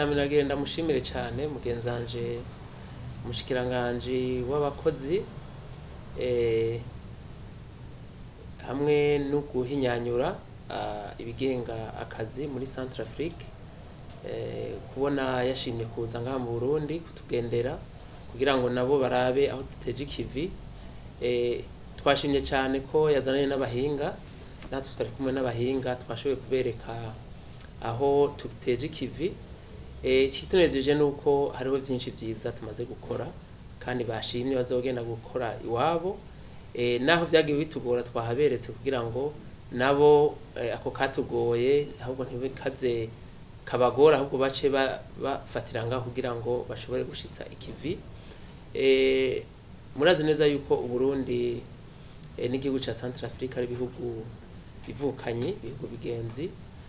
nagenda mushimire cyane mugenzanje umushikiranganje w'abakozi eh, hamwe no guhinyanyura ah, ibigenga akazi muri Centre Afrique eh, kubona yashimye kuza ngaha mu Burundi kutugendera kugira ngo nabo barabe aho duteje ikivi eh, twashimye cyane ko yazananye n'abahinga natwe twari kumwe n'abahinga twashoboye kubereka aho tuteje ikivi eh, ikitunejeje ni uko hariho byinshi byiza tumaze gukora kandi bashimye bazogenda gukora iwabo eh, naho byagiye bitugora twahaberetse kugira ngo nabo eh, ako katugoye ahubwo ntibikaze kabagora ahubwo bace ba- bafatira ngaho kugira ngo bashobore gushitsa ikivi eh, murazi neza yuko uburundi eh, n'igihugu ca centre africa ari ibihugu bivukanye ibihugu bigenzi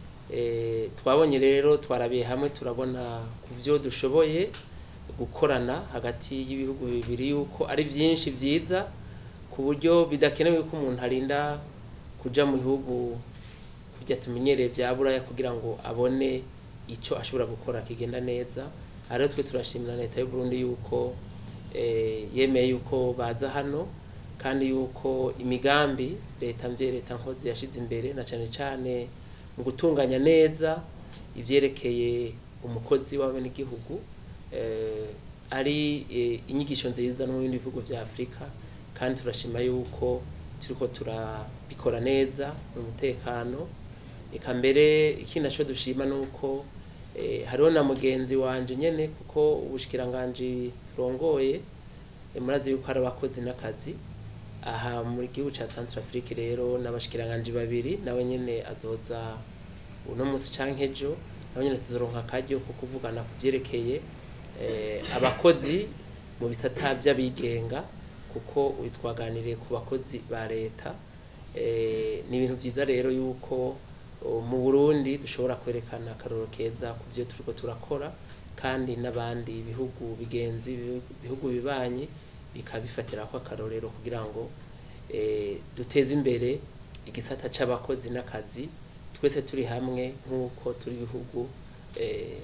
eh, twabonye rero twarabiye hamwe turabona ku byo dushoboye gukorana hagati y'ibihugu bibiri yuko ari byinshi byiza ku buryo bidakenewe ko umuntu arinda kuja mu bihugu kujya tumenyereye bya buraya kugira ngo abone icyo ashobora gukora kigenda neza aha rero twe turashimira leta y'u Burundi yuko eh, yemeye yuko baza hano kandi yuko imigambi leta mvye leta nkozi yashize imbere na cane cane mu gutunganya neza ivyerekeye umukozi wawe n'igihugu eh, ari eh, inyigisho nziza no mu bindi bihugu vya Afrika kandi turashima yuko turiko turabikora neza mu mutekano eka mbere ikindi naco dushima nuko eh, hariho na mugenzi wanje nyene kuko ubushikiranganje turongoye eh, murazi yuko hari abakozi n'akazi aha muri gihugu ca Centre Afrique rero n'abashikiranganje babiri nawe nyene azoza uno musi canke ejo nawe nyene tuzoronka akaryo ko kuvugana ku vyerekeye eh, abakozi mu bisata vy'abigenga kuko uyu twaganiriye ku bakozi ba leta eh, ni ibintu vyiza rero yuko o, mu Burundi dushobora kwerekana akaroro keza ku byo turiko turakora kandi n'abandi bihugu bigenzi bihugu bibanyi bikabifatira ko akarorero kugira ngo eh, duteze imbere igisata c'abakozi n'akazi twese turi hamwe nk'uko turi ibihugu eh,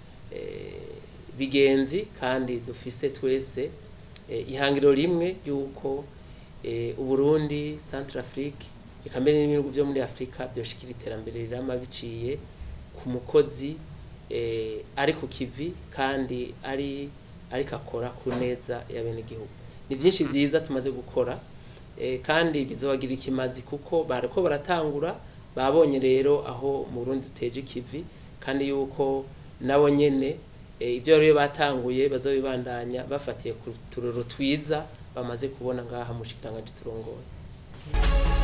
eh, bigenzi kandi dufise twese eh, ihangiro rimwe ry'uko eh, uburundi centre afrique eka mbere n'ibihugu vyo muri afurika vyoshikira iterambere rirama biciye ku mukozi eh, ari ku kivi kandi ari ariko akora ku neza y'abenegihugu ni byinshi byiza tumaze gukora eh, kandi bizobagira ikimazi kuko bariko baratangura babonye rero aho mu Burundi duteje ikivi kandi yuko nabo nyene eh, ivyo rero batanguye bazobibandanya bafatiye ku turoro twiza bamaze kubona ngaha mu shikiranganje turongoye